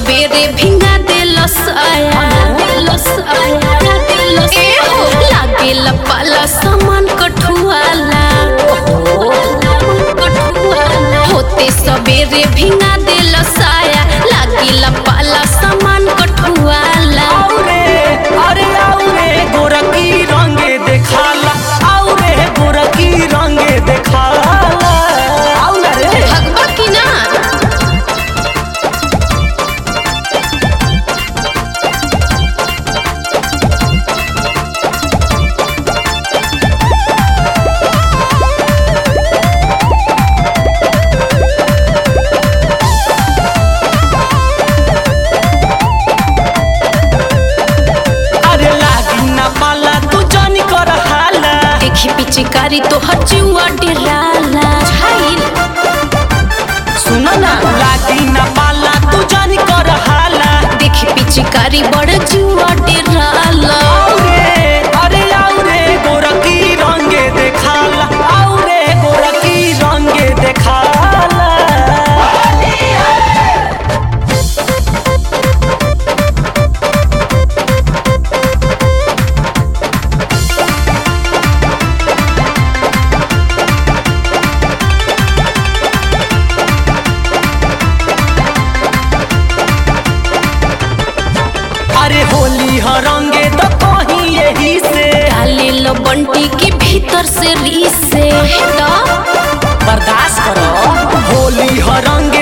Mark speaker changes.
Speaker 1: सबेरे भिंगा देलस आया देलस आया देलस ए हो लागेला पाला सामान कठुआला कठुआला होते सबेरे भिंगा देलस आया लागेला पाला सामान कठुआला
Speaker 2: आउरे अरे आउरे गोरकी रंगे देखाला आउरे गोरकी रंगे देखाला आउला रे
Speaker 1: भगवा की ना
Speaker 2: अरे लागी ना पाला तू जानी कर हाला
Speaker 1: देखी पिचकारी तो हचुआ डेराला छाइल
Speaker 2: सुन ना लागी ना पाला तू जानी कर हाला
Speaker 1: देखी पिचकारी बड़ जुआ डेराला
Speaker 2: आउरे अरे आउरे गोरकी रंगे देखाला आउरे गोरकी रंगे देखाला अरे होली ह रंगे तो कहीं यही से
Speaker 1: डाले लो बंटी के भीतर से रीस से तो
Speaker 2: बर्दाश्त करो होली ह रंगे